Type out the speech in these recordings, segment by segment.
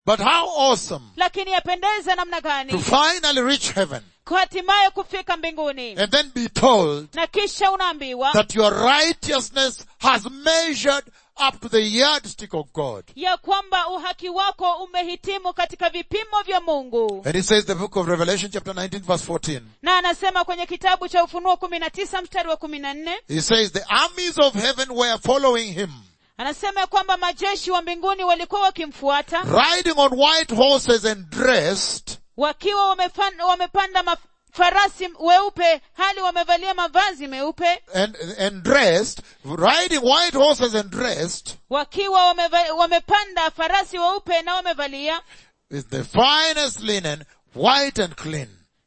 But how awesome lakini yapendeza namna to gani finally reach heaven hatimaye kufika mbinguni and then be told na kisha unaambiwa that your righteousness has measured up to the yardstick of God. ya kwamba uhaki wako umehitimu katika vipimo vya mungu And it says the book of Revelation chapter 19 verse 14. na anasema kwenye kitabu cha ufunuo kumi na tisa mstari wa kumi na nne He says the armies of heaven were following him, anasema ya kwamba majeshi wa mbinguni walikuwa wakimfuata riding on white horses and dressed wakiwa wamefan- wamepanda mafarasi weupe hali wamevalia mavazi meupe and, and dressed, riding white horses and dressed wakiwa wameva, wamepanda farasi weupe na wamevalia with the finest linen, white and clean.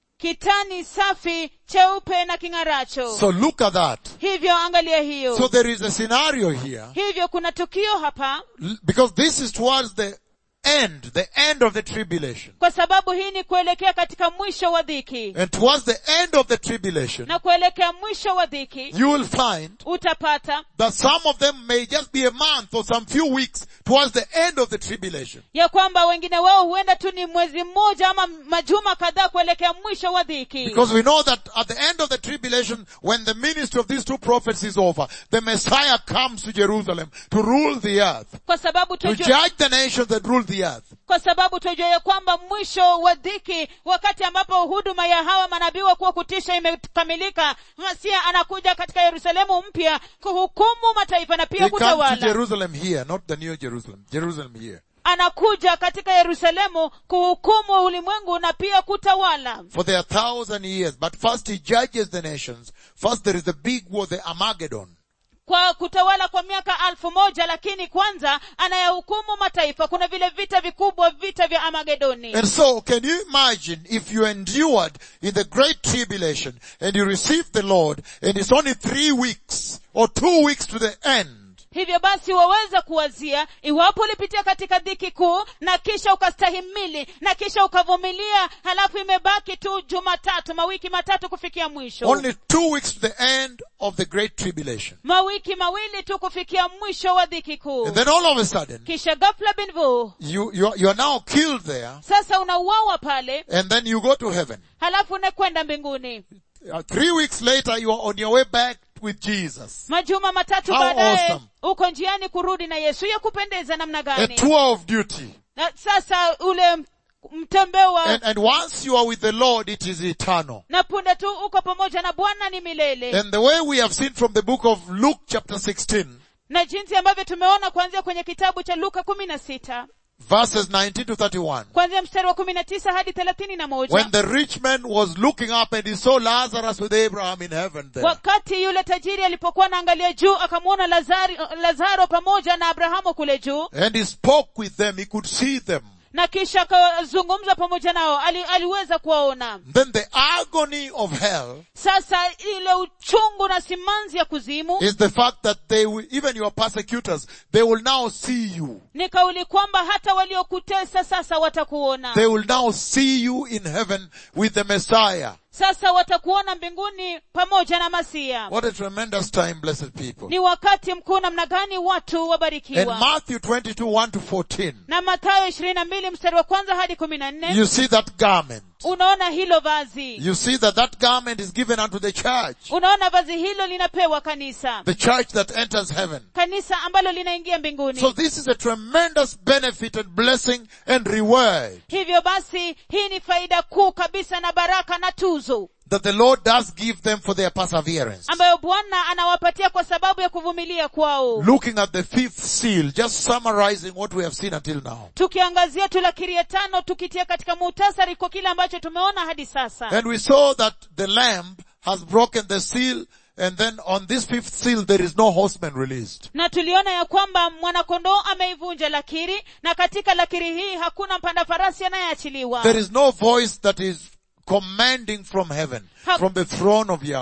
kitani safi cheupe na king'aracho So look at that. hivyo angalia hiyo So there is a scenario here, hivyo kuna tukio hapa l- because this is towards the end, the end of the tribulation. kwa sababu hii ni kuelekea katika mwisho wa dhiki And towards the end of the tribulation, na kuelekea mwisho wa dhiki you will find utapata that some of them may just be a month or some few weeks towards the end of the tribulation. ya kwamba wengine wao huenda tu ni mwezi mmoja ama majuma kadhaa kuelekea mwisho wa dhiki Because we know that at the end of the tribulation, when the ministry of these two prophets is over, the Messiah comes to Jerusalem to rule the earth, kwa sababu to tujue, judge the nations that rule the earth. kwa sababu tujue ya kwamba mwisho wa dhiki wakati ambapo huduma ya hawa manabii wa kuwa kutisha imekamilika masia anakuja katika yerusalemu mpya kuhukumu mataifa na pia He comes to kutawala Jerusalem here, not the new Jerusalem. Jerusalem here. anakuja katika yerusalemu kuhukumu ulimwengu na pia kutawala For there are thousand years, but first he judges the nations. First there is the big war, the Armageddon. kwa kutawala kwa miaka alfu moja lakini kwanza anayahukumu mataifa kuna vile vita vikubwa vita vya amagedoni And so, can you imagine if you endured in the great tribulation and you received the Lord and it's only three weeks or two weeks to the end? hivyo basi waweza kuwazia iwapo ulipitia katika dhiki kuu na kisha ukastahimili na kisha ukavumilia halafu imebaki tu jumatatu mawiki matatu kufikia mwisho Only two weeks to the end of the great tribulation. mawiki mawili tu kufikia mwisho wa dhiki kuu And then all of a sudden, kisha ghafla binvu you, you, are, you are now killed there sasa unauawa pale and then you go to heaven. halafu unakwenda mbinguni Uh, three weeks later, you are on your way back with Jesus. majuma matatu How baadaye awesome. uko njiani kurudi na yesu ya kupendeza namna A gani tour of duty. na sasa ule mtembeo wa And, and once you are with the Lord, it is eternal. na punde tu uko pamoja na bwana ni milele And the way we have seen from the book of Luke chapter 16, na jinsi ambavyo tumeona kuanzia kwenye kitabu cha luka kumi na sita verses 19 to 31. kuanzia mstari wa kumi na tisa hadi thelathini na moja When the rich man was looking up and he saw Lazarus with Abraham in heaven there. wakati yule tajiri alipokuwa anaangalia juu akamwona lazari lazaro pamoja na abrahamu kule juu And he spoke with them, he could see them. na kisha akazungumza pamoja nao ali, aliweza kuwaona Then the agony of hell sasa ile uchungu na simanzi ya kuzimu is the fact that they will, even your persecutors, they will now see you. ni kauli kwamba hata waliokutesa sasa watakuona They will now see you in heaven with the Messiah. sasa watakuona mbinguni pamoja na masia What a tremendous time, blessed people. ni wakati mkuu namna gani watu And wabarikiwa Matthew 22, 1 to 14, na mathayo ishirini na mbili mstari wa kwanza hadi kumi na nne you see that garment. unaona hilo vazi You see that that garment is given unto the church. unaona vazi hilo linapewa kanisa The church that enters heaven. kanisa ambalo linaingia mbinguni So this is a tremendous benefit and blessing and reward hivyo basi hii ni faida kuu kabisa na baraka na tuzo that the Lord does give them for their perseverance. ambayo bwana anawapatia kwa sababu ya kuvumilia kwao Looking at the fifth seal, just summarizing what we have seen until now. tukiangazia tu lakiri ya tano tukitia katika muhtasari kwa kile ambacho tumeona hadi sasa And we saw that the lamb has broken the seal and then on this fifth seal there is no horseman released. na tuliona ya kwamba mwanakondoo ameivunja lakiri na katika lakiri hii hakuna mpanda farasi anayeachiliwa There is no voice that is commanding from heaven, Ha- from the throne of Yahweh.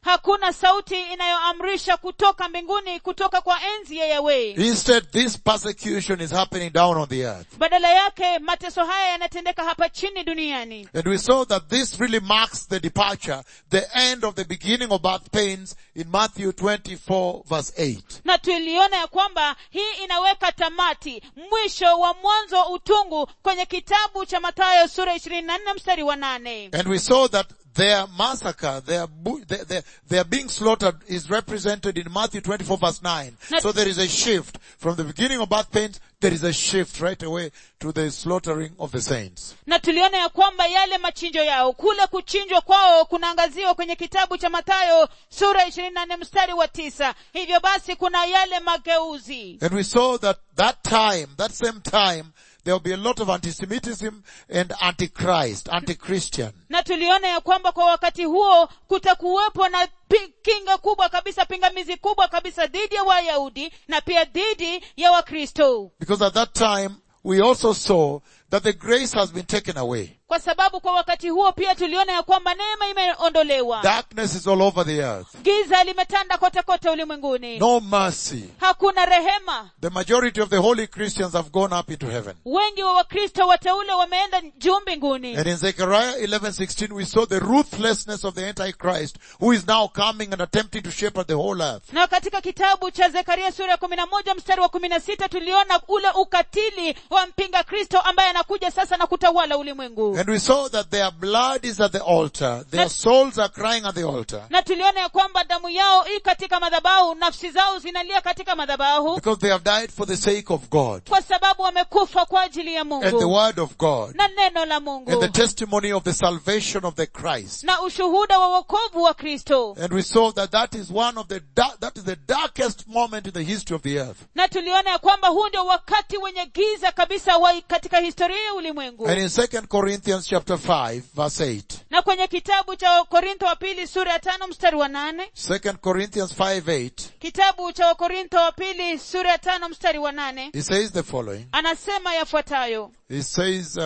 hakuna sauti inayoamrisha kutoka mbinguni kutoka kwa enzi ya yawe Instead, this persecution is happening down on the earth. badala yake mateso haya yanatendeka hapa chini duniani And we saw that this really marks the departure, the end of the beginning of birth pains in Matthew 24 verse 8. na tuliona ya kwamba hii inaweka tamati mwisho wa mwanzo wa utungu kwenye kitabu cha mathayo sura ishirini na nne mstari wa nane And we saw that their massacre, their, bu- their, their, their being slaughtered is represented in Matthew 24 verse 9. Now- So there is a shift. From the beginning of birth pains, there is a shift right away to the slaughtering of the saints. na tuliona ya kwamba yale machinjo yao kule kuchinjwa kwao kunaangaziwa kwenye kitabu cha mathayo sura ishirini na nne mstari wa tisa hivyo basi kuna yale mageuzi And we saw that that time, that same time, there will be a lot of anti-Semitism and antichrist, anti-Christian. na tuliona ya kwamba kwa wakati huo kutakuwepo na pi- kinga kubwa kabisa pingamizi kubwa kabisa dhidi ya wayahudi na pia dhidi ya wakristo Because at that time, we also saw that the grace has been taken away. kwa sababu kwa wakati huo pia tuliona ya kwamba neema imeondolewa Darkness is all over the earth. giza limetanda kote kote ulimwenguni No mercy. hakuna rehema The majority of the holy Christians have gone up into heaven. wengi wa wakristo wateule wameenda juu mbinguni And in Zechariah 11:16 we saw the ruthlessness of the Antichrist who is now coming and attempting to shepherd the whole earth. na katika kitabu cha zekaria sura ya kumi na moja mstari wa kumi na sita tuliona ule ukatili wa mpinga kristo ambaye anakuja sasa na kutawala ulimwengu And we saw that their blood is at the altar. Their That- souls are crying at the altar. na tuliona ya kwamba damu yao i katika madhabahu nafsi zao zinalia katika madhabahu Because they have died for the sake of God. kwa sababu wamekufa kwa ajili ya And the mungu word of God. na neno la And the mungu testimony of the salvation of the Christ. na ushuhuda wa wokovu wa kristo And we saw that that is one of the, da- that is the darkest moment in the history of the earth. na tuliona ya kwamba huu ndio wakati wenye giza kabisa wa katika historia ya ulimwengu And in 2 Corinthians chapter 5 verse 8. na kwenye kitabu cha korintho wa pili sura ya tano mstari wa nane 2 Corinthians 5 8. kitabu cha wakorintho wa pili sura ya tano mstari wa nane He says the following. anasema yafuatayo He says, uh,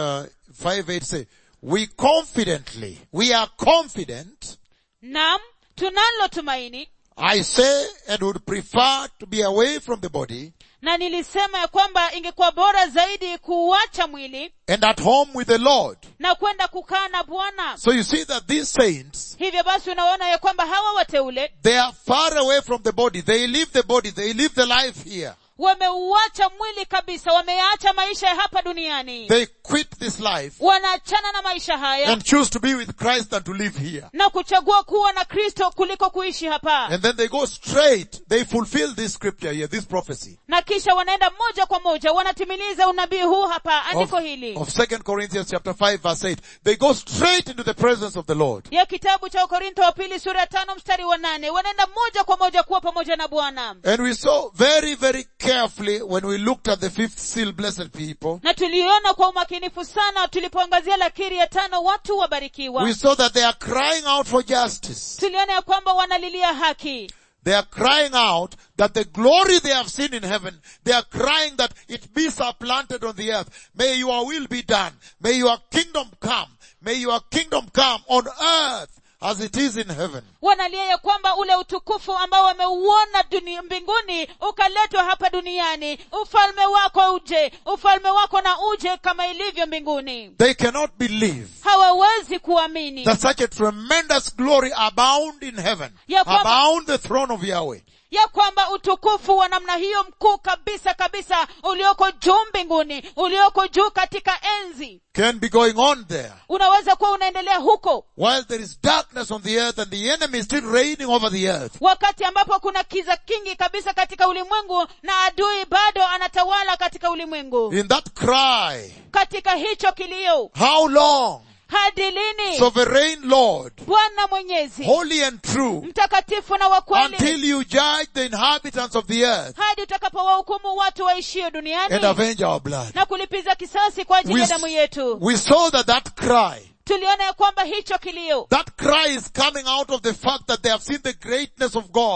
5 8 say, we confidently, we are confident, nam tunalo tumaini I say and would prefer to be away from the body na nilisema ya kwamba ingekuwa bora zaidi kuuacha mwili and at home with the Lord. na kwenda kukaa na bwana So you see that these saints, hivyo basi unaona ya kwamba hawa wateule they are far away from the body. They leave the body. They live the life here. wameuacha mwili kabisa wameyaacha maisha ya hapa duniani They quit this life wanaachana na maisha haya and choose to be with Christ than to live here. na kuchagua kuwa na kristo kuliko kuishi hapa And then they go straight. They fulfill this scripture here, this prophecy na kisha wanaenda moja kwa moja wanatimiliza unabii huu hapa of, andiko hili of 2 Corinthians chapter 5 verse 8. They go straight into the presence of the Lord. ya kitabu cha ukorintho wa pili sura ya tano mstari wa nane wanaenda moja kwa moja kuwa pamoja na bwana And we saw very, very carefully when we looked at the fifth seal, blessed people, na tuliona kwa umakinifu sana tulipoangazia lakiri ya tano watu wabarikiwa we saw that they are crying out for justice. tuliona ya kwamba wanalilia haki They are crying out that the glory they have seen in heaven, they are crying that it be supplanted on the earth. May your will be done. May your kingdom come. May your kingdom come on earth as it is in heaven. wanalia ya kwamba ule utukufu ambao wameuona dunia mbinguni ukaletwa hapa duniani ufalme wako uje ufalme wako na uje kama ilivyo mbinguni They cannot believe hawawezi kuamini that such a tremendous glory abound in heaven, Ya kwamba- abound the throne of Yahweh. ya kwamba utukufu wa namna hiyo mkuu kabisa kabisa ulioko juu mbinguni ulioko juu katika enzi can be going on there unaweza kuwa unaendelea huko while there is darkness on the earth and the enemy is still reigning over the earth. wakati ambapo kuna kiza kingi kabisa katika ulimwengu na adui bado anatawala katika ulimwengu In that cry, katika hicho kilio how long, hadi lini sovereign Lord, bwana mwenyezi holy and true, mtakatifu na wa kweli until you judge the inhabitants of the earth hadi utakapowahukumu watu waishio and duniani avenge our blood. na kulipiza kisasi kwa ajili We, ya damu yetu we saw that that cry, tuliona ya kwamba hicho kilio that cry is coming out of the fact that they have seen the greatness of God.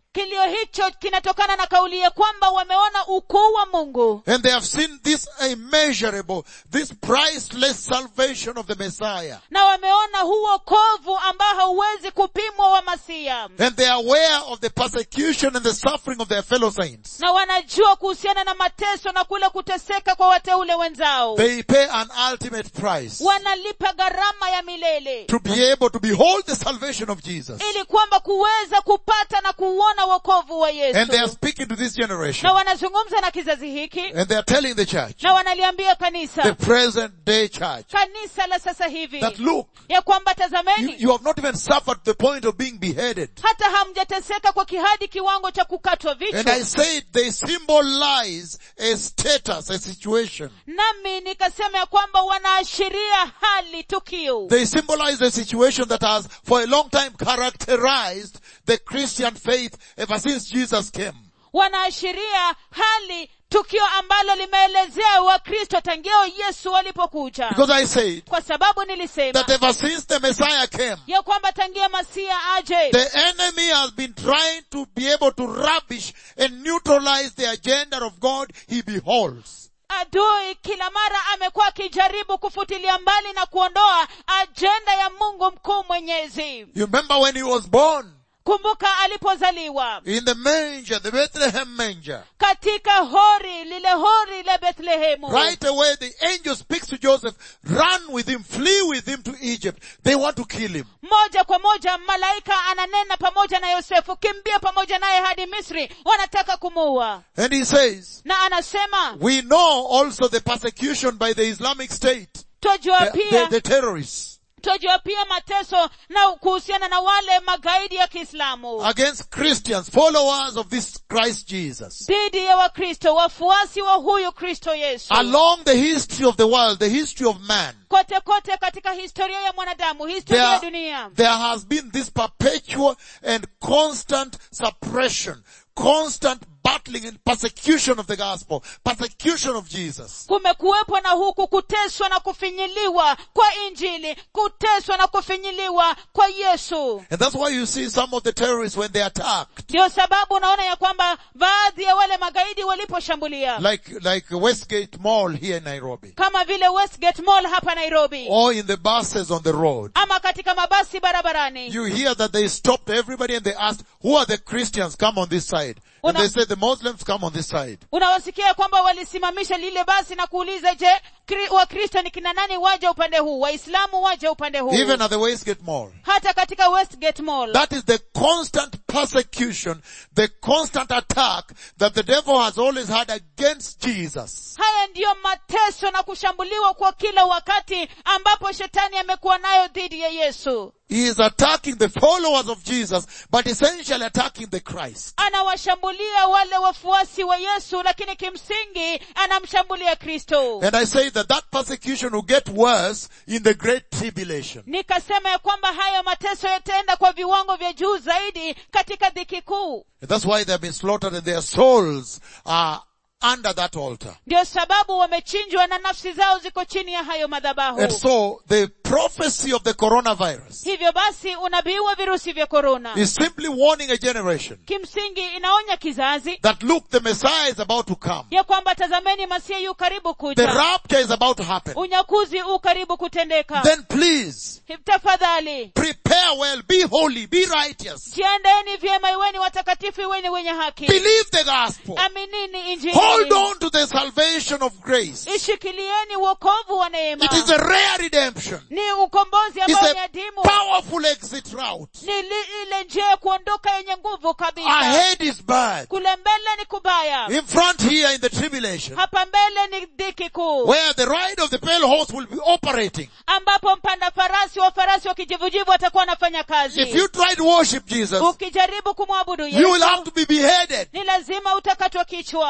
kilio hicho kinatokana na kauli ya kwamba wameona ukuu wa mungu And they have seen this immeasurable, this priceless salvation of the Messiah. na wameona huu wokovu ambao hauwezi kupimwa wa masia And they are aware of the persecution and the suffering of their fellow saints. na wanajua kuhusiana na mateso na kule kuteseka kwa wateule wenzao They pay an ultimate price wanalipa gharama ya milele to be able to behold the salvation of Jesus. ili kwamba kuweza kupata na kuuona wokovu wa And they are yesu speaking to this generation. na wanazungumza na kizazi hiki And they are telling the church, na wanaliambia the kanisa present day church, kanisa la sasa hivi that look, ya kwamba you, tazameni you have not even suffered to the point of being beheaded. hata hamjateseka kwa kihadi kiwango cha kukatwa And I vichwa said they symbolize a status, a situation. nami nikasema ya kwamba wanaashiria hali tukio They symbolize a situation that has for a long time characterized the Christian faith ever since Jesus came. wanaashiria hali tukio ambalo limeelezea wakristo tangio yesu walipokuja Because I said kwa sababu nilisema that ever since the Messiah came, ya kwamba tangia masia aje the enemy has been trying to be able to rubbish and neutralize the agenda of God he beholds. adui kila mara amekuwa akijaribu kufutilia mbali na kuondoa ajenda ya mungu mkuu mwenyezi You remember when he was born kumbuka alipozaliwa in the manger, the Bethlehem manger. katika hori lile hori la bethlehemu Right away the angel speaks to Joseph, run with him, flee with him to Egypt. They want to kill him. moja kwa moja malaika ananena pamoja na yosefu kimbia pamoja naye hadi misri wanataka kumuua And he says, na anasema we know also the persecution by the Islamic State, twajua the, the, pia the terrorists twajua pia mateso na kuhusiana na wale magaidi ya kiislamu against Christians, followers of this Christ Jesus. dhidi ya wakristo wafuasi wa huyu kristo yesu Along the history of the world, the history of man, kote kote katika historia ya mwanadamu historia ya there, dunia there has been this perpetual and constant suppression, constant battling and persecution of the gospel, persecution of Jesus. kumekuwepo na huku kuteswa na kufinyiliwa kwa injili kuteswa na kufinyiliwa kwa yesu And that's why you see some of the terrorists when they attacked, ndio sababu unaona ya kwamba baadhi ya wale magaidi waliposhambulia like, like Westgate Mall here in Nairobi, kama vile westgate mall hapa nairobi or in the buses on the road. ama katika mabasi barabarani You hear that they stopped everybody and they asked, who are the Christians? Come on this side. And Una- they said, the Muslims come on this side. unawasikia kwamba walisimamisha lile basi na kuuliza je Kri- wakristo ni kina nani waje upande huu waislamu waje upande huu Even at the Westgate Mall. hata katika westgate mall That is the constant persecution, the constant attack that the devil has always had against Jesus. haya ndiyo mateso na kushambuliwa kwa kila wakati ambapo shetani amekuwa nayo dhidi ya yesu He is attacking the followers of Jesus, but essentially attacking the Christ. anawashambulia wale wafuasi wa yesu lakini kimsingi anamshambulia kristo And I say that that persecution will get worse in the great tribulation. nikasema ya kwamba hayo mateso yataenda kwa viwango vya juu zaidi katika dhiki kuu And that's why they have been slaughtered and their souls are under that altar. ndio sababu wamechinjwa na nafsi zao ziko chini ya hayo madhabahu And so the prophecy of the coronavirus hivyo basi unabii wa virusi vya korona is simply warning a generation kimsingi inaonya kizazi that look, the Messiah is about to come. ya kwamba tazameni masia yu karibu The kuja rapture is about to happen. unyakuzi u karibu kutendeka Then please tafadhali prepare well, be holy, be righteous, jiandaeni vyema iweni watakatifu iweni wenye haki believe the gospel, aminini hold injili on to the salvation of grace. ishikilieni wokovu wa neema It is a rare redemption. ni ukombozi It's ambao ni a adimu powerful exit route. ni li, ile njia ya kuondoka yenye nguvu kabisa Ahead is bad. kule mbele ni kubaya In front here in the tribulation, hapa mbele ni dhiki kuu where the ride of the pale horse will be operating. ambapo mpanda farasi wa farasi wa kijivujivu atakuwa anafanya kazi If you try to worship Jesus, ukijaribu kumwabudu you will yesu have to be beheaded. ni lazima utakatwa kichwa There will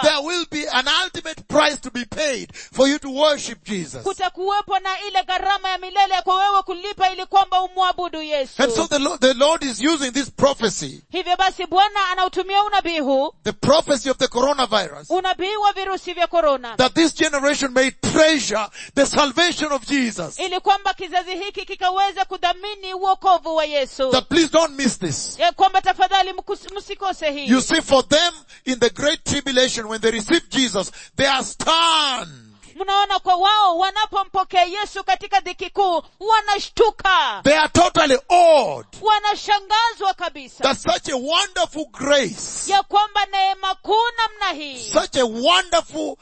be an ultimate price to be paid for you to worship Jesus. kutakuwepo na ile gharama ya milele kwa wewe kulipa ili kwamba umwabudu yesu And so the Lord, the Lord is using this prophecy, hivyo basi bwana anautumia unabii huu the prophecy of the coronavirus, unabii wa virusi vya korona that this generation may treasure the salvation of Jesus. ili kwamba kizazi hiki kikaweze kudhamini uokovu wa yesu That please don't miss this. ya kwamba tafadhali mkus- msikose hii You see, for them in the great tribulation, when they receive Jesus, they are stunned. mnaona kwa wao wanapompokea yesu katika dhiki kuu wanashtuka They are totally awed wanashangazwa kabisa that such a wonderful grace, ya kwamba neema kuu namna hii such a wonderful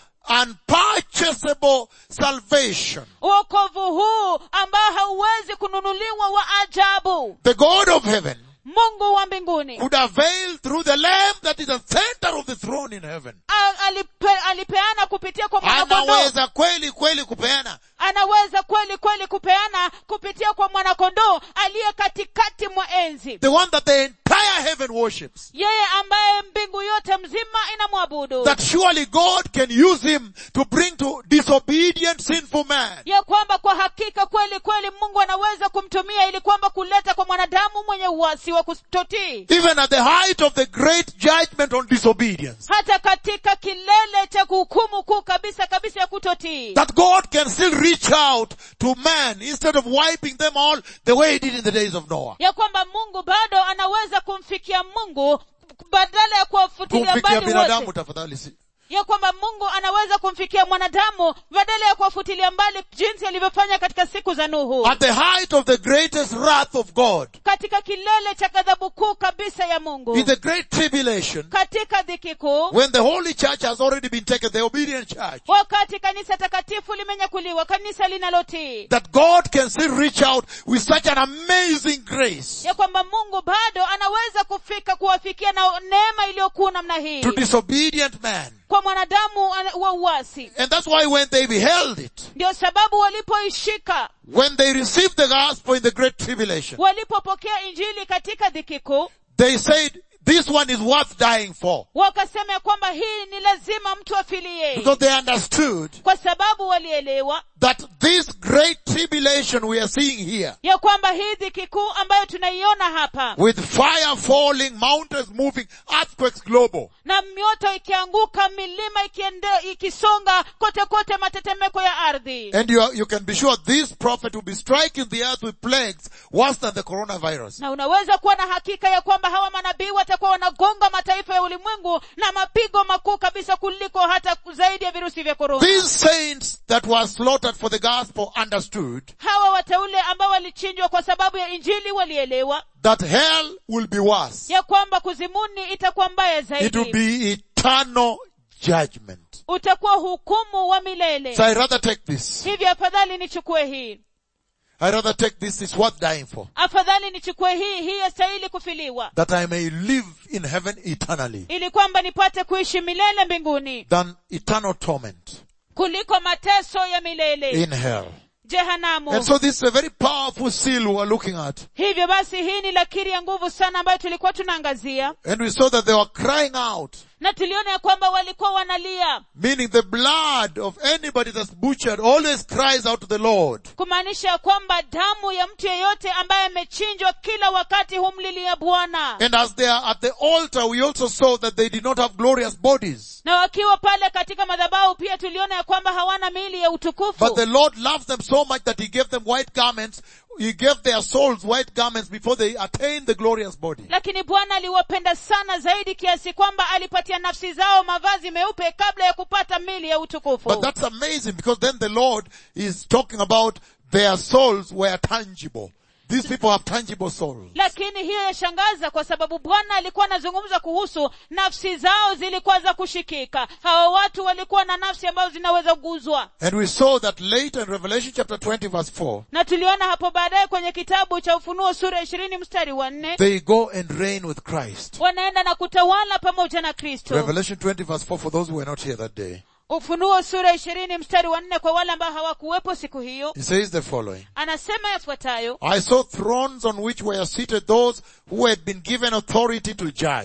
unpurchasable salvation, uokovu huu ambao hauwezi kununuliwa wa ajabu the God of heaven mungu wa mbinguni could avail through the Lamb that is the center of the throne in heaven. A- alipe, alipeana kupitia kwa mwanakondoo Anaweza kweli kweli kupeana. anaweza kweli kweli kupeana kupitia kwa mwanakondoo aliye katikati mwa enzi The one that the entire heaven worships. yeye ambaye mbingu yote mzima inamwabudu That surely God can use him to bring to disobedient sinful man. ya kwamba kwa hakika kweli kweli mungu anaweza kumtumia ili kwamba kuleta kwa mwanadamu mwenye uasi wa kutotii Even at the height of the great judgment on disobedience. hata katika kilele cha kuhukumu kuu kabisa kabisa ya kutotii That God can still reach out to man instead of wiping them all the way he did in the days of Noah. ya kwamba mungu bado anaweza kumfikia mungu badala ya kuwafutilia Kumfikia mbali binadamu wote tafadhali si. ya kwamba mungu anaweza kumfikia mwanadamu badala ya kuwafutilia mbali jinsi alivyofanya katika siku za nuhu At the height of the greatest wrath of God. katika kilele cha ghadhabu kuu kabisa ya mungu In the great tribulation. katika dhiki kuu When the holy church has already been taken, the obedient church. wakati kanisa takatifu limenyakuliwa kanisa linalotii That God can still reach out with such an amazing grace ya kwamba mungu bado anaweza kufika kuwafikia na neema iliyokuu namna hii to disobedient man. kwa mwanadamu ana- wa uasi And that's why when they beheld it, ndio sababu walipoishika when they received the gospel in the great tribulation, walipopokea injili katika dhiki kuu they said, this one is worth dying for. wakasema ya kwamba hii ni lazima mtu afilie Because they understood kwa sababu walielewa that this great tribulation we are seeing here, ya kwamba hii dhiki kuu ambayo tunaiona hapa with fire falling, mountains moving, earthquakes global, na mioto ikianguka milima ikiende, ikisonga kote kote matetemeko ya ardhi and you, are, you can be sure this prophet will be striking the earth with plagues worse than the coronavirus. na unaweza kuwa na hakika ya kwamba hawa manabii watakuwa wanagonga mataifa ya ulimwengu na mapigo makuu kabisa kuliko hata zaidi ya virusi vya korona These saints that were slaughtered for the gospel understood hawa wateule ambao walichinjwa kwa sababu ya injili walielewa that hell will be worse. ya kwamba kuzimuni itakuwa mbaya It will zaidi be eternal judgment. utakuwa hukumu wa milele So I rather take this. hivyo afadhali nichukue hii I rather take this. It's worth dying for. afadhali nichukue hii hii yastahili kufiliwa That I may live in heaven eternally ili kwamba nipate kuishi milele mbinguni than eternal torment kuliko mateso ya milele in hell. jehanamu And so this is a very powerful seal we're looking at. hivyo basi hii ni lakiri ya nguvu sana ambayo tulikuwa tunaangazia And we saw that they were crying out, na tuliona ya kwamba walikuwa wanalia meaning the blood of anybody that's butchered always cries out to the Lord. kumaanisha ya kwamba damu ya mtu yeyote ambaye amechinjwa kila wakati humlilia bwana And as they are at the altar, we also saw that they did not have glorious bodies. na wakiwa pale katika madhabahu pia tuliona ya kwamba hawana miili ya But utukufu the Lord loved them so much that He gave them white garments. He gave their souls white garments before they attained the glorious body. lakini bwana aliwapenda sana zaidi kiasi kwamba alipatia nafsi zao mavazi meupe kabla ya kupata mili ya utukufu But that's amazing because then the Lord is talking about their souls were tangible. These people have tangible souls. lakini hiyo yashangaza kwa sababu bwana alikuwa anazungumza kuhusu nafsi zao zilikuwa za kushikika hawa watu walikuwa na nafsi ambazo zinaweza kuguzwa And we saw that later in Revelation chapter 20 verse 4, na tuliona hapo baadaye kwenye kitabu cha ufunuo sura ishirini mstari wa nne they go and reign with Christ. wanaenda na kutawala pamoja na kristo Revelation 20 verse 4 for those who were not here that day. ufunuo sura ishirini mstari wa nne kwa wale ambao hawakuwepo siku hiyo It says the following. anasema yafuatayo I saw thrones on which were seated those who had been given authority to judge.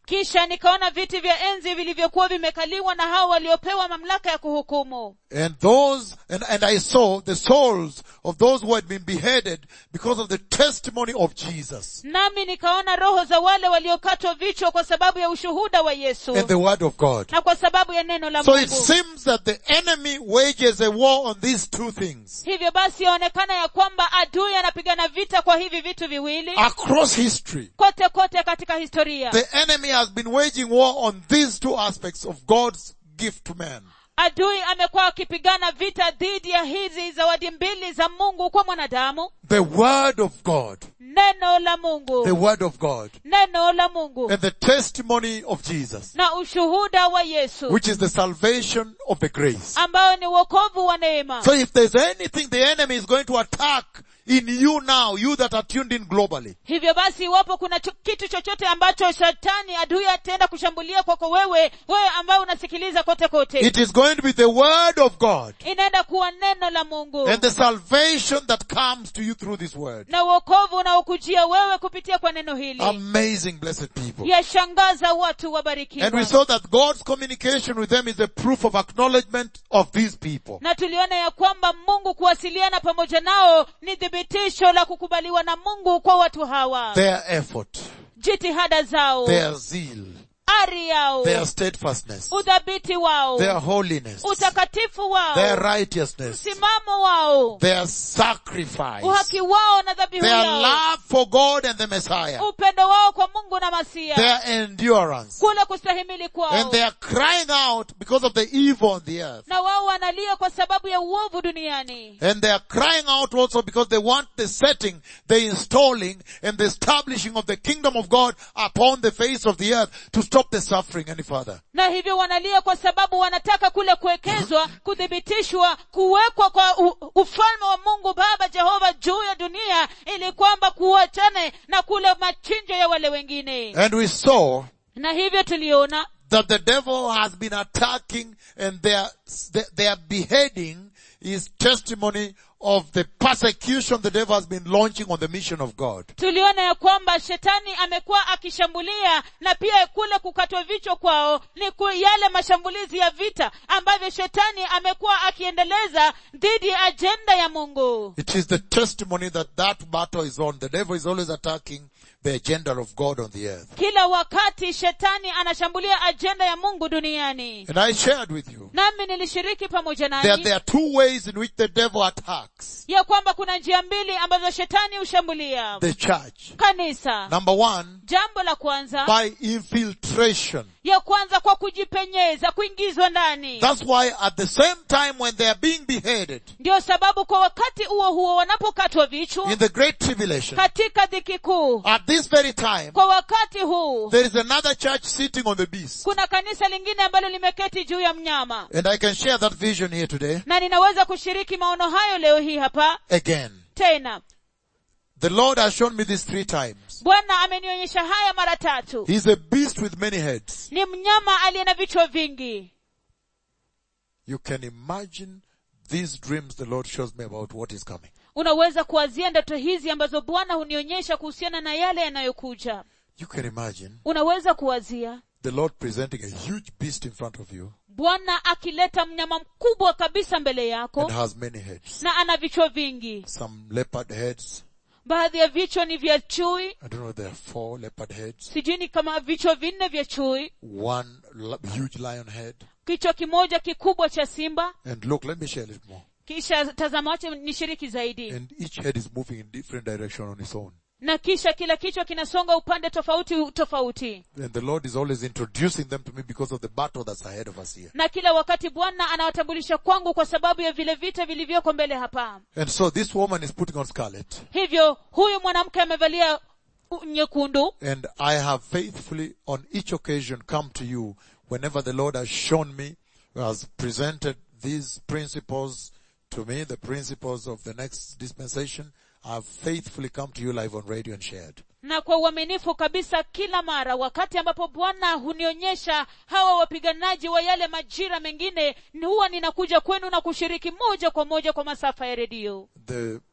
kisha nikaona viti vya enzi vilivyokuwa vimekaliwa na hao waliopewa mamlaka ya kuhukumu And those, and, and I saw the souls of those who had been beheaded because of the testimony of Jesus nami nikaona roho za wale waliokatwa vichwa kwa sababu ya ushuhuda wa yesu and the word of God. na kwa sababu ya neno la So it mungu seems that the enemy wages a war on these two things hivyo basi yaonekana ya kwamba adui anapigana vita kwa hivi vitu viwili across history. kote kote katika historia The enemy has been waging war on these two aspects of God's gift to man. adui amekuwa akipigana vita dhidi ya hizi zawadi mbili za mungu kwa mwanadamu The word of God. neno la The mungu word of God. neno la mungu And the testimony of Jesus, na ushuhuda wa yesu which is the salvation of the grace. ambayo ni uokovu wa neema So if there's anything the enemy is going to attack in you now, you that are tuned in globally, hivyo basi iwapo kuna cho- kitu chochote ambacho shetani adui ataenda kushambulia kwako wewe wewe ambaye unasikiliza kote kote it is going to be the word of God inaenda kuwa neno la mungu and the salvation that comes to you through this word. na uokovu unaokujia wewe kupitia kwa neno hili Amazing blessed people. yashangaza watu And we wabarikiwa saw that God's communication with them is a proof of acknowledgement of these people. na tuliona ya kwamba mungu kuwasiliana pamoja nao ni thibitisho la kukubaliwa na mungu kwa watu hawa Their effort, jitihada zao their zeal, ari yao their steadfastness, udhabiti wao their holiness, utakatifu wao their righteousness, msimamo wao their sacrifice, uhaki wao na dhabihu their yao love for God and the Messiah, upendo wao kwa mungu na masia their endurance, kule kustahimili kwao and they are crying out because of the evil on the earth. na wao wanalia kwa sababu ya uovu duniani And they are crying out also because they want the setting, the installing, and the establishing of the kingdom of God upon the face of the earth to stop the suffering any further. na hivyo wanalia kwa sababu wanataka kule kuwekezwa kuthibitishwa kuwekwa kwa u, ufalme wa mungu baba jehova juu ya dunia ili kwamba kuachane na kule machinjo ya wale wengine And we saw na hivyo tuliona that the devil has been attacking and their, their beheading is testimony of the persecution the devil has been launching on the mission of God. tuliona ya kwamba shetani amekuwa akishambulia na pia kule kukatwa vichwa kwao ni ku yale mashambulizi ya vita ambavyo shetani amekuwa akiendeleza dhidi ya ajenda ya mungu It is the testimony that that battle is on. The devil is always attacking the agenda of God on the earth. kila wakati shetani anashambulia ajenda ya mungu duniani And I shared with you nami nilishiriki pamoja that nanyi there are two ways in which the devil attacks ya kwamba kuna njia mbili ambazo shetani hushambulia the church. kanisa Number one, jambo la kwanza by infiltration. ya kwanza kwa kujipenyeza kuingizwa ndani That's why at the same time when they are being beheaded ndio sababu kwa wakati huo huo wanapokatwa vichwa in the great tribulation, katika dhiki kuu at this very time, kwa wakati huu there is another church sitting on the beast. kuna kanisa lingine ambalo limeketi juu ya mnyama And I can share that vision here today na ninaweza kushiriki maono hayo leo hii hapa again. tena The Lord has shown me this three times. bwana amenionyesha haya mara tatu He's a beast with many heads. ni mnyama aliye na vichwa vingi You can imagine these dreams the Lord shows me about what is coming. unaweza kuwazia ndoto hizi ambazo bwana hunionyesha kuhusiana na yale yanayokuja You can imagine unaweza kuwazia the Lord presenting a huge beast in front of you bwana akileta mnyama mkubwa kabisa mbele yako and has many heads. na ana vichwa vingi Some leopard heads. baadhi ya vichwa ni vya chui I don't know, there are four leopard heads. sijui ni kama vichwa vinne vya chui One l- huge lion head. kichwa kimoja kikubwa cha simba And look, let me share a little more. kisha tazama wache ni shiriki zaidi And each head is moving in different direction on its own. na kisha kila kichwa kinasonga upande tofauti tofauti And the Lord is always introducing them to me because of the battle that's ahead of us here. na kila wakati bwana anawatambulisha kwangu kwa sababu ya vile vita vilivyoko mbele hapa And so this woman is putting on scarlet. hivyo huyu mwanamke amevalia u- nyekundu And I have faithfully on each occasion come to you whenever the Lord has shown me, has presented these principles to me, the principles of the next dispensation. I have faithfully come to you live on radio and shared. na kwa uaminifu kabisa kila mara wakati ambapo bwana hunionyesha hawa wapiganaji wa yale majira mengine ni huwa ninakuja kwenu na kushiriki moja kwa moja kwa masafa ya redio The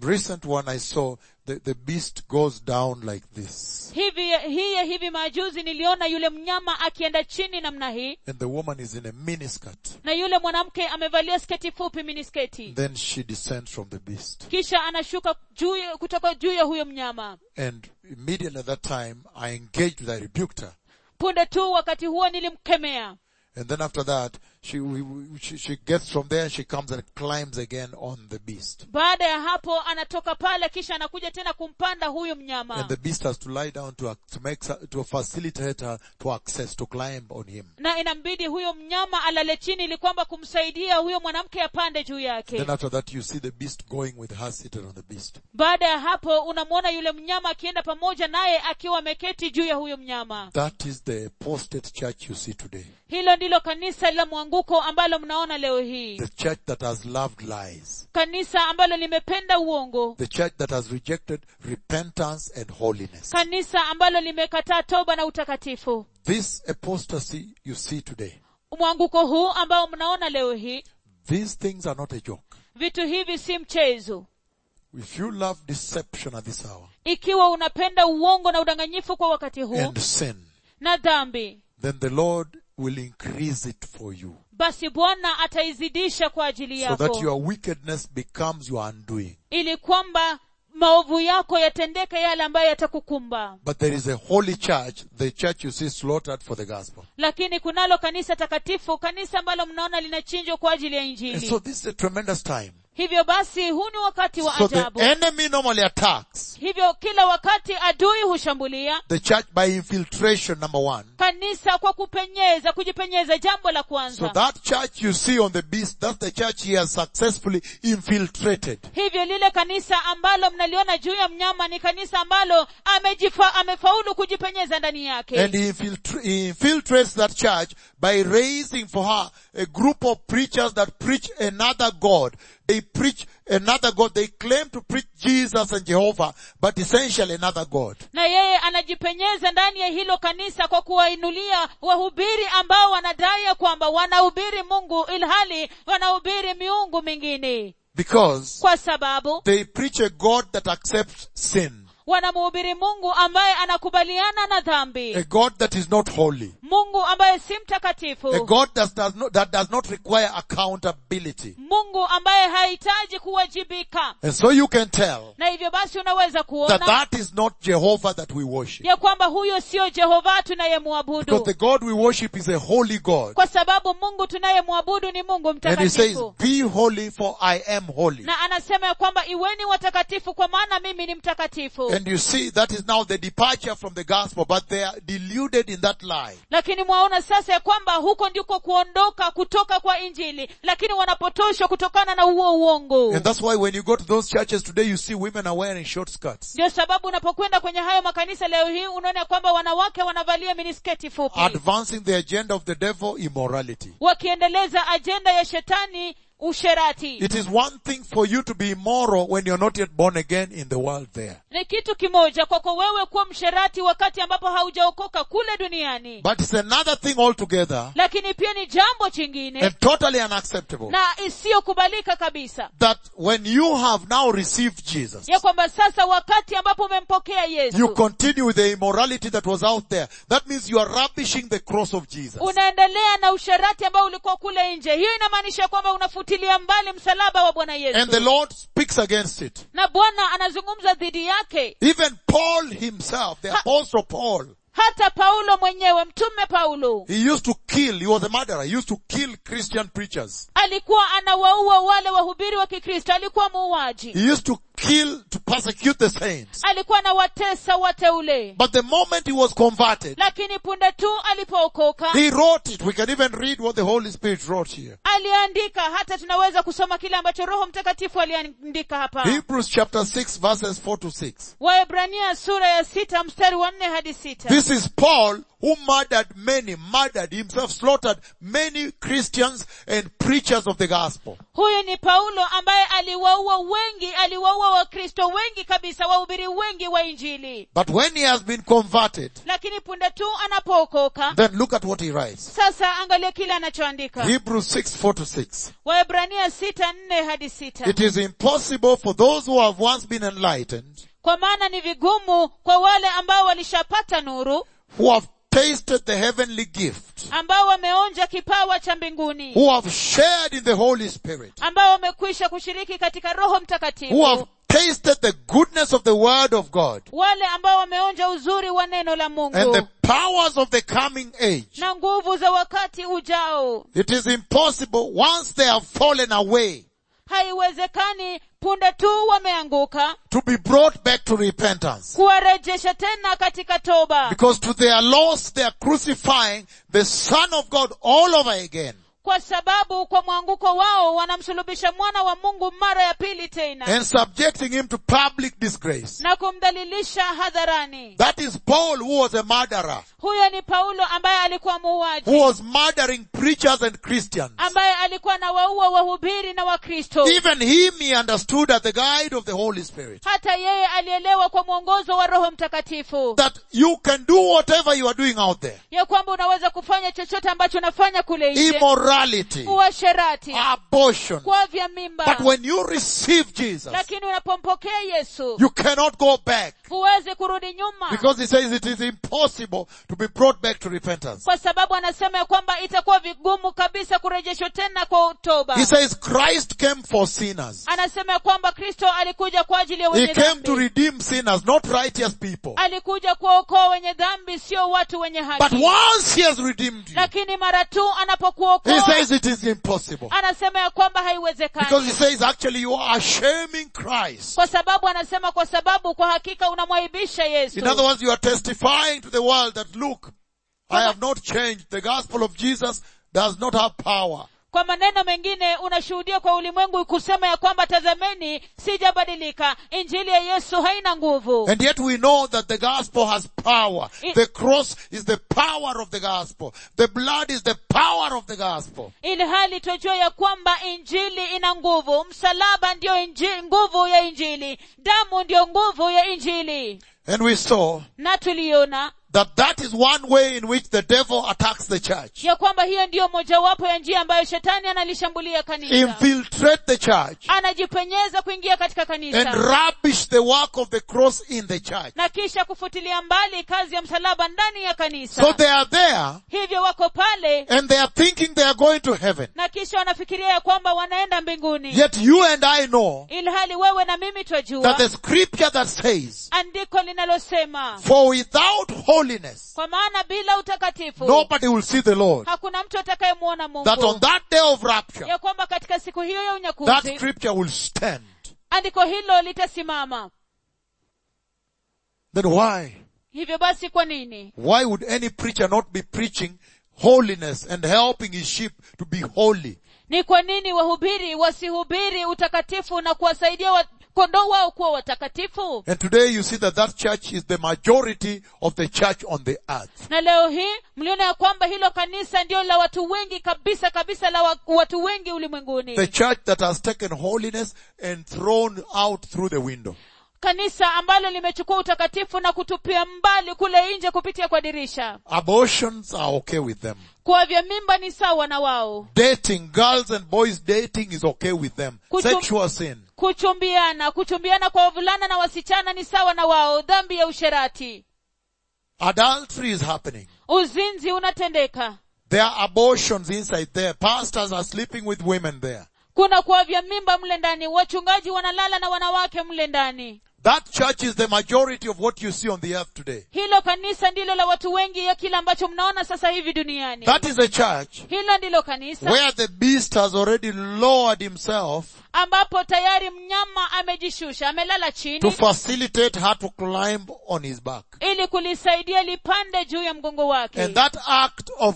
recent one I saw, the, the beast goes down like this. hivi hii ya hivi majuzi niliona yule mnyama akienda chini namna hii And the woman is in a miniskirt. na yule mwanamke amevalia sketi fupi minisketi Then she descends from the beast. kisha anashuka juu ya- kutoka juu ya huyo mnyama And immediately at that time, I engaged with her, I rebuked her. punde tu wakati huo nilimkemea And then after that, she, we, we- she, she gets from there, she comes and climbs again on the beast. baada ya hapo anatoka pale kisha anakuja tena kumpanda huyu mnyama And the beast has to lie down to, ac- to make, s- to facilitate her to access, to climb on him. na inambidi huyo mnyama alale chini ili kwamba kumsaidia huyo mwanamke apande juu yake Then after that, you see the beast going with her seated on the beast. baada ya hapo unamwona yule mnyama akienda pamoja naye akiwa ameketi juu ya huyo mnyama That is the apostate church you see today. hilo ndilo kanisa la mwanguko ambalo mnaona leo hii The church that has loved lies. kanisa ambalo limependa uongo The church that has rejected repentance and holiness. kanisa ambalo limekataa toba na utakatifu This apostasy you see today, mwanguko huu ambao mnaona leo hii these things are not a joke. vitu hivi si mchezo If you love deception at this hour ikiwa unapenda uongo na udanganyifu kwa wakati huu and sin, na dhambi then the Lord will increase it for you basi bwana ataizidisha kwa ajili so that yako your wickedness becomes your undoing. ili kwamba maovu yako yatendeke yale ambayo yatakukumba But there is a holy church, the church you see slaughtered for the gospel. lakini kunalo kanisa takatifu kanisa ambalo mnaona linachinjwa kwa ajili ya And injili so this is a tremendous time. hivyo basi huu ni wakati wa So the ajabu enemy normally attacks hivyo kila wakati adui hushambulia the church by infiltration, number one. kanisa kwa kupenyeza kujipenyeza jambo la So kwanza that church you see on the beast, that's the church he has successfully infiltrated. hivyo lile kanisa ambalo mnaliona juu ya mnyama ni kanisa ambalo amejifa, amefaulu kujipenyeza ndani yake And he, infiltra- he infiltrates that church by raising for her a group of preachers that preach another God. They preach another God. They claim to preach Jesus and Jehovah, but essentially another God. na yeye anajipenyeza ndani ya hilo kanisa kwa kuwainulia wahubiri ambao wanadai ya kwamba wanahubiri mungu ilhali wanahubiri miungu mingine Because kwa sababu they preach a God that accepts sin. wanamhubiri mungu ambaye anakubaliana na A dhambi God that is not holy. mungu ambaye si A mtakatifu God that does not, that does not require accountability. mungu ambaye hahitaji kuwajibika And so you can tell na hivyo basi unaweza that kuona that is not Jehovah that we worship. ya kwamba huyo sio jehova Because tunayemwabudu the God we worship is a holy God. kwa sababu mungu tunayemwabudu ni mungu And he says, mtakatifu be holy for I am holy. na anasema ya kwamba iweni watakatifu kwa maana mimi ni mtakatifu And you see, that is now the departure from the gospel, but they are deluded in that lie. lakini mwaona sasa ya kwamba huko ndiko kuondoka kutoka kwa injili lakini wanapotoshwa kutokana na huo uongo And that's why when you go to those churches today, you see women are wearing short skirts, ndio sababu unapokwenda kwenye hayo makanisa leo hii unaona ya kwamba wanawake wanavalia minisketi fupi advancing the agenda of the devil, immorality. wakiendeleza ajenda ya shetani usherati It is one thing for you to be immoral when you're not yet born again in the world there. ni kitu kimoja kwako wewe kuwa msherati wakati ambapo haujaokoka kule duniani But it's another thing altogether lakini pia ni jambo chingine and totally unacceptable na isiyokubalika kabisa that when you have now received Jesus, ya kwamba sasa wakati ambapo umempokea you yesu continue with the immorality that was out there. That means you are rubbishing the cross of Jesus. unaendelea na usherati ambao ulikuwa kule nje hiyo inamaanisha kwamba unafutilia mbali msalaba wa bwana And yesu the Lord speaks against it. na bwana anazungumza dhidi yake Even Paul himself, the apostle Paul, hata paulo mwenyewe mtume paulo he used to kill, he was a murderer, he used to kill Christian preachers. alikuwa anawaua wale wahubiri wa kikristo alikuwa muuaji He used to kill, to persecute the saints. alikuwa anawatesa wateule But the moment he was converted, lakini punde tu alipookoka he wrote it. We can even read what the Holy Spirit wrote here. aliandika hata tunaweza kusoma kile ambacho roho mtakatifu aliandika hapa Hebrews chapter 6 verses 4 to 6. waebrania sura ya sita mstari wa nne hadi sita This is Paul who murdered many, murdered himself, slaughtered many Christians and preachers of the gospel. huyu ni paulo ambaye aliwaua wengi aliwaua wakristo wengi kabisa wahubiri wengi wa injili But when he has been converted, lakini punde tu anapookoka then look at what he writes. sasa angalia kile anachoandika Hebrews 6, 4 to 6. waebrania sita nne hadi sita It is impossible for those who have once been enlightened, kwa maana ni vigumu kwa wale ambao walishapata nuru who have tasted the heavenly gift, ambao wameonja kipawa cha mbinguni who have shared in the Holy Spirit, ambao wamekwisha kushiriki katika roho who have mtakatifu tasted the goodness of the word of God wale ambao wameonja uzuri wa neno la and mungu the powers of the coming age. na nguvu za wakati ujao It is impossible once they have fallen away haiwezekani punde tu wameanguka to be brought back to repentance. kuwarejesha tena katika toba Because to their loss they are crucifying the Son of God all over again kwa sababu kwa mwanguko wao wanamsulubisha mwana wa mungu mara ya pili tena and subjecting him to public disgrace. na kumdhalilisha hadharani That is Paul who was a murderer, huyo ni paulo ambaye alikuwa who muuaji was murdering preachers and Christians. ambaye alikuwa na waua wahubiri na wakristo Even him he understood as the guide of the Holy Spirit. hata yeye alielewa kwa mwongozo wa roho mtakatifu That you can do whatever you are doing out there. ya kwamba unaweza kufanya chochote ambacho unafanya kule nje Immorality, uasherati abortion. kuavya mimba But when you receive Jesus, lakini unapompokea yesu you cannot go back. huwezi kurudi nyuma Because he says it is impossible to be brought back to repentance. kwa sababu anasema ya kwamba itakuwa vigumu kabisa kurejeshwa tena kwa toba He says Christ came for sinners. anasema ya kwamba kristo alikuja kwa ajili ya He wenye came to dhambi redeem sinners, not righteous people. alikuja kuwaokoa wenye dhambi sio watu wenye But haki once he has redeemed you, lakini mara tu he anapokuokoa says it is impossible. anasema ya kwamba Because he haiwezekani says actually you are shaming Christ. kwa sababu anasema kwa sababu kwa hakika unamwaibisha yesu In other words, you are testifying to the world that look, I have not changed. The gospel of Jesus does not have power. kwa maneno mengine unashuhudia kwa ulimwengu kusema ya kwamba tazameni sijabadilika injili ya yesu haina nguvu And yet we know that the gospel has power. I- The cross is the power of the gospel. The blood is the power of the gospel. ili hali twajua ya kwamba injili ina nguvu msalaba ndiyo inji, nguvu ya injili damu ndiyo nguvu ya injili And we saw na tuliona that that is one way in which the devil attacks the church. ya kwamba hiyo ndiyo mojawapo ya njia ambayo shetani analishambulia kanisa Infiltrate the church anajipenyeza kuingia katika and kanisa rubbish the work of the cross in the church. na kisha kufutilia mbali kazi ya msalaba ndani ya kanisa So they are there hivyo wako pale and they are thinking they are going to heaven. na kisha wanafikiria ya kwamba wanaenda mbinguni Yet you and I know ilhali wewe na mimi that twajua the scripture that says, andiko linalosema for without holiness, kwa maana bila utakatifu nobody will see the Lord. hakuna mtu atakayemwona That on mungu that day of rapture, ya kwamba katika siku hiyo ya that unyakuzi scripture will stand. andiko hilo litasimama Then why? hivyo basi kwa nini Why would any preacher not be preaching holiness and helping his sheep to be holy? ni kwa nini wahubiri wasihubiri utakatifu na kuwasaidia wa, kondoo wao kuwa watakatifu And today you see that that church is the majority of the church on the earth. na leo hii mliona ya kwamba hilo kanisa ndio la watu wengi kabisa kabisa la wa, watu wengi ulimwenguni The church that has taken holiness and thrown out through the window. kanisa ambalo limechukua utakatifu na kutupia mbali kule nje kupitia kwa dirisha Abortions are okay with them. kuwavya mimba ni sawa na wao Dating, girls and boys dating is okay with them. Kuchum- Sexual sin. kuchumbiana kuchumbiana kwa wavulana na wasichana ni sawa na wao dhambi ya usherati Adultery is happening. uzinzi unatendeka There are abortions inside there. Pastors are sleeping with women there. kuna kuwavya mimba mle ndani wachungaji wanalala na wanawake mle ndani That church is the majority of what you see on the earth today. hilo kanisa ndilo la watu wengi ya kile ambacho mnaona sasa hivi duniani That is a church hilo ndilo kanisa where the beast has already lowered himself ambapo tayari mnyama amejishusha amelala to chini facilitate her to climb on his back. ili kulisaidia lipande juu ya mgongo wake And that act of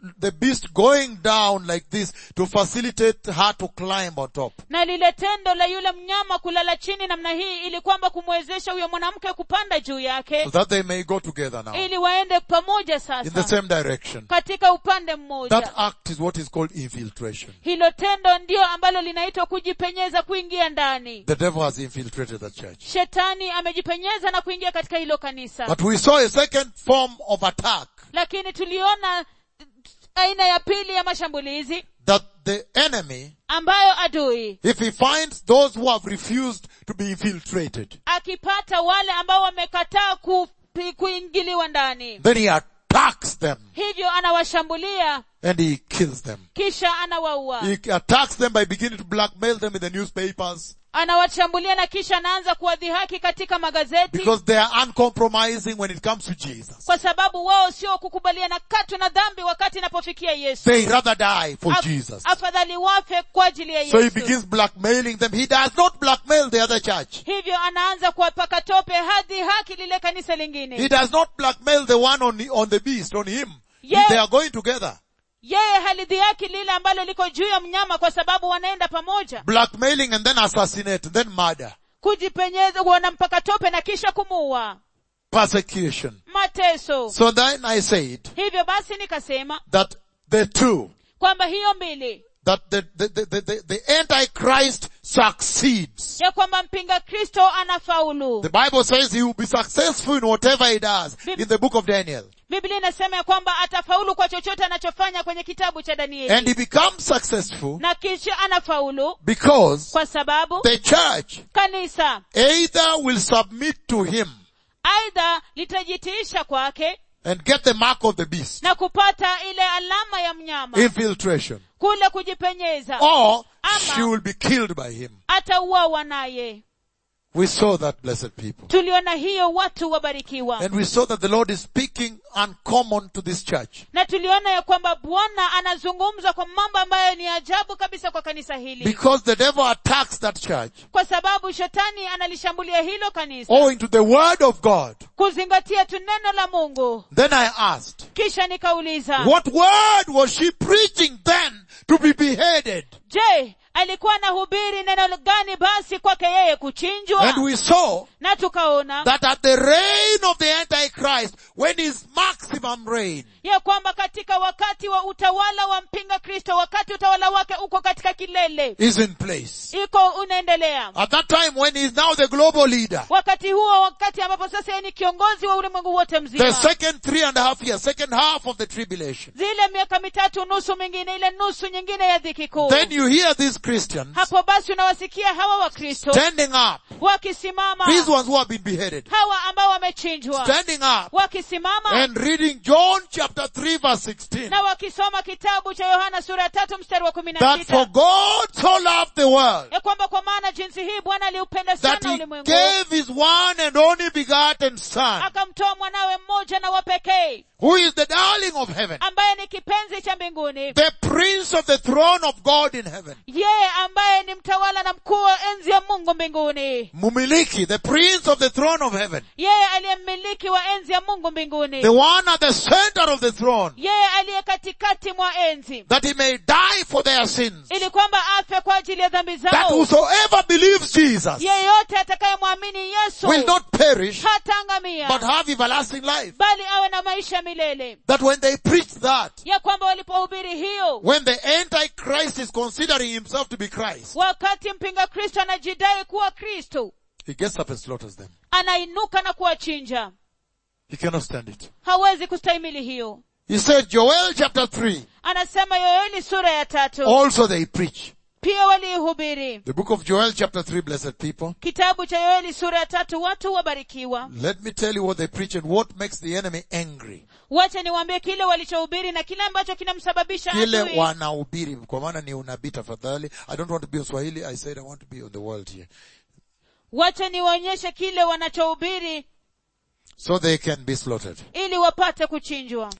the beast going down like this to facilitate her to climb on top. na lile tendo la yule mnyama kulala chini namna hii ili kwamba kumwezesha huyo mwanamke kupanda juu yake So that they may go together now. ili waende pamoja In the sasa same direction. katika upande That mmoja act is what is called infiltration. hilo tendo ndio ambalo linaitwa kujipenyeza kuingia ndani The devil has infiltrated the church. shetani amejipenyeza na kuingia katika hilo kanisa But we saw a second form of attack lakini tuliona aina ya pili ya mashambulizi that the enemy, ambayo adui if he finds those who have refused to be infiltrated, akipata wale ambao wamekataa ku, kuingiliwa ndani then he attacks them hivyo anawashambulia and he kills them. kisha anawaua He attacks them by beginning to blackmail them in the newspapers anawashambulia na kisha anaanza kuwadhihaki katika magazeti because they are uncompromising when it comes to Jesus. kwa sababu wao sio kukubaliana katu na dhambi wakati inapofikia yesu They rather die for Af- Jesus. afadhali wafe kwa ajili ya So he yesu begins blackmailing them. He does not blackmail the other church. hivyo anaanza kuwapaka tope hadi haki lile kanisa He lingine does not blackmail the one on the, on the beast, on him. Yeah. They are going together. yeye halidhihaki lile ambalo liko juu ya mnyama kwa sababu wanaenda pamoja Blackmailing and then assassinate, then murder. kujipenyeza wanampaka tope na kisha kumuua Persecution. mateso So then I said hivyo basi nikasema that the two, kwamba hiyo mbili that the, the, the, the, the, the Antichrist succeeds. ya kwamba mpinga kristo anafaulu The Bible says he will be successful in whatever he does in the book of Daniel. biblia inasema ya kwamba atafaulu kwa chochote anachofanya kwenye kitabu cha And danieli he becomes successful na kisha anafaulu because kwa sababu the church kanisa either will submit to him aidha litajitiisha kwake and get the mark of the beast, na kupata ile alama ya mnyama infiltration, kule kujipenyeza or Ama- she will be killed by him. atauawa naye We saw that, blessed people. tuliona hiyo watu wabarikiwa And we saw that the Lord is speaking uncommon to this church. na tuliona ya kwamba bwana anazungumza kwa mambo ambayo ni ajabu kabisa kwa kanisa hili Because the devil attacks that church kwa sababu shetani analishambulia hilo kanisa owing to the word of God. kuzingatia tu neno la mungu Then I asked, kisha nikauliza what word was she preaching then to be beheaded? je alikuwa anahubiri neno gani basi kwake yeye kuchinjwa And we saw na tukaona that at the reign of the Antichrist, when his maximum reign, ya kwamba katika wakati wa utawala wa mpinga kristo wakati utawala wake uko katika kilele is in place. iko unaendelea At that time when he is now the global leader, wakati huo wakati ambapo sasa yeye ni kiongozi wa ulimwengu wote the mzima second three and a half years, second half of the tribulation, zile miaka mitatu nusu mingine ile nusu nyingine ya dhiki kuu then you hear these Christians hapo basi unawasikia hawa wakristo standing up, wakisimama these ones who have been beheaded, hawa ambao wamechinjwa standing up wakisimama and reading John chapter 3 verse 16. na wakisoma kitabu cha yohana sura ya tatu mstari wa kumi na That for sita God so loved the world ya kwamba kwa maana jinsi hii bwana aliupenda that sana he ulimwengu gave his one and only begotten son, akamtoa mwanawe mmoja na wa pekee who is the darling of heaven, ambaye ni kipenzi cha mbinguni the prince of the throne of God in heaven. yeye ambaye ni mtawala na mkuu wa enzi ya mungu mbinguni Mumiliki, the prince of the throne of heaven, yeye aliye mmiliki wa enzi ya mungu mbinguni the one at the center of the throne, yeye aliye katikati mwa enzi that he may die for their sins. ili kwamba afe kwa ajili ya dhambi That zao whosoever believes Jesus yeyote atakayemwamini yesu will not perish, hataangamia but have everlasting life. bali awe na maisha milele That when they preach that, ya kwamba walipohubiri hiyo when the Antichrist is considering himself to be Christ, wakati mpinga kristo anajidai kuwa kristo he gets up and slaughters them. anainuka na kuwachinja He cannot stand it. hawezi kustahimili hiyo He said, Joel chapter 3, anasema yoeli sura ya tatu also they preach. pia waliihubiri The book of Joel chapter 3, blessed people. kitabu cha yoeli sura ya tatu watu wabarikiwa Let me tell you what they preach and what makes the enemy angry. wacha niwaambie kile walichohubiri na kile ambacho kinamsababisha Kile adui wanahubiri, kwa maana ni unabii tafadhali. I don't want to be on Swahili. I said I want to be on the world here. wacha niwaonyeshe kile wanachohubiri So they can be slaughtered. ili wapate kuchinjwa